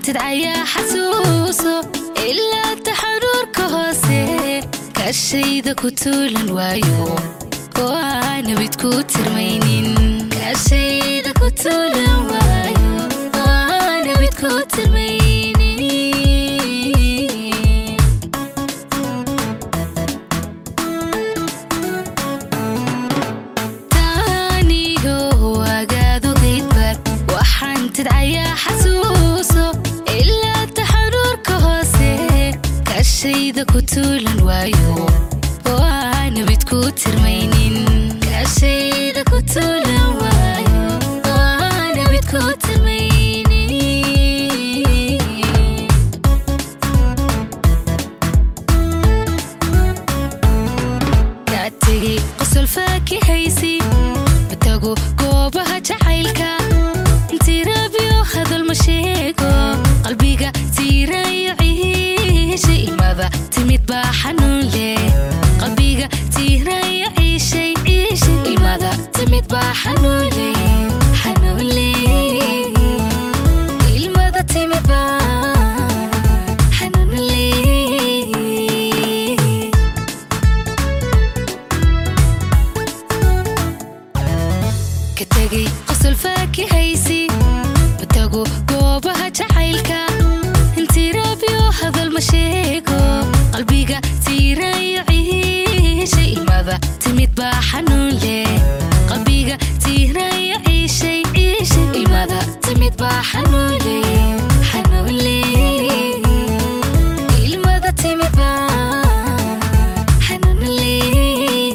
tidcayaa xasuuso ilaa taxaruurka hoose kaashayda ku tuulan waayo oo aana mid ku tirmaynin kaashayda ku tuulan waayo oo aana mid ku tirmaynin taaniyo agaadogaybar waxaan tidcayaa xasuuso ilaa taxaruurka hoose kaashayda ku tuulan waayo oo aana mid ku tirmaynin kaashayda ku tuulan waayo oo aana mid ku tirmaynin kaa tegey qosol faakihaysi matago goobaha jacaylka tirabyo hadal ma sheego qalbiga tiirayo ciishay ilmada timid baa xanuun leh qalbiga tiirayo ciishay ciishay ilmada timid baa xanuun leh xanuun leh ilmada timid baa xanuun leh ka tegey qosol faakihaysi matago goobaha jacaylka tirabyo hadal ma sheego qalbiga tiirayo ciishay ilmada timid baa xanuun leh qalbiga tiirayo ciishay ciishay ilmada timid baa xanuun leh xanuun leh ilmada timid baa xanuun leh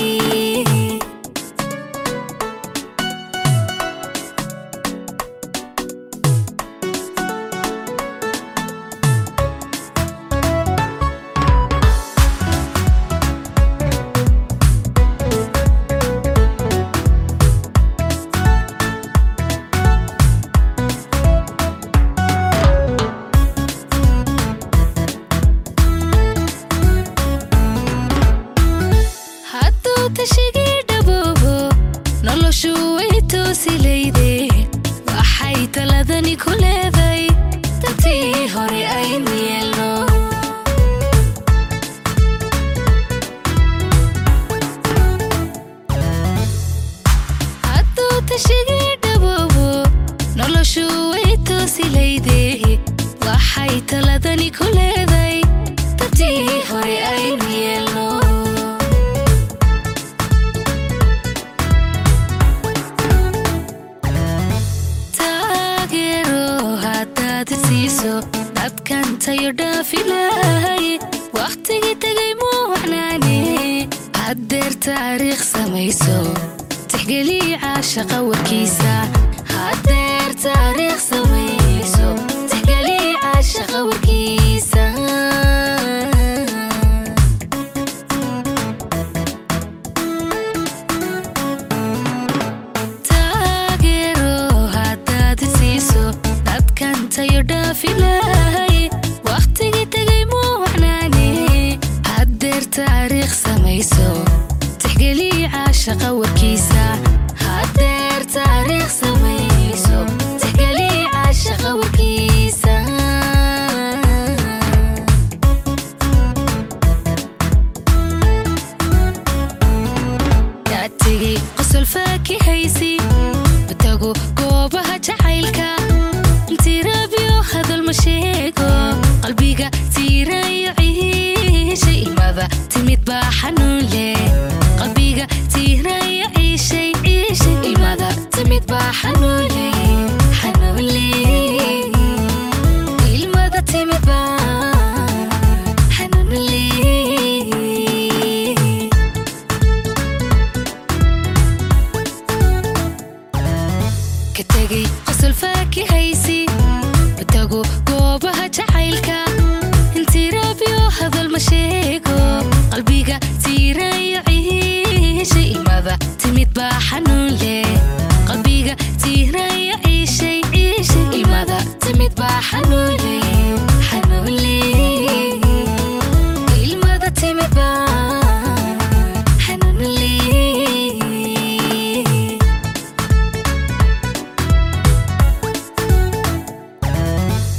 hadduu tashigii dhaboobo noloshu way toosilayde waxay taladani ku leeday dadtii hore aynu yeelno hadduu tashigii dhaboobo noloshu way toosilayde waxay taladani ku leeday dadtii hore aynu yeelno taageero haddaad siiso dadkan tayo dhaafilahay wakhtigii tegay muu wacnaane haddeer taariikh samayso tixgelii caashaqa warkiisa haddeer taariikh samayso tixgelii caashaqa warkiisa taageero haddaad siiso dadkan tayo dhaafilahay wakhtigii tegay muu wacnaane haddeer taariikh samayso tixgelii caashaqa warkiisa haddeer taariikh samayso tixgelii caashaqa warkiisa kaa tegey qosol faakihaysi matago goobaha jacaylka tirabyo hadal ma sheego qalbiga tiirayo ciishay ilmada timid baa xanuun leh qalbiga tiirayo ciishay ciishay ilmada timid baa xanuun leh xanuun leh ilmada timid baa xanuun leh ka tegey qosol faakihaysi matago goobaha jacaylka tirabyo hadal ma sheego qalbiga tiirayo ciishay ilmada timid baa xanuun leh qalbiga tiirayo ciishay ciishay ilmada timid baa xanuun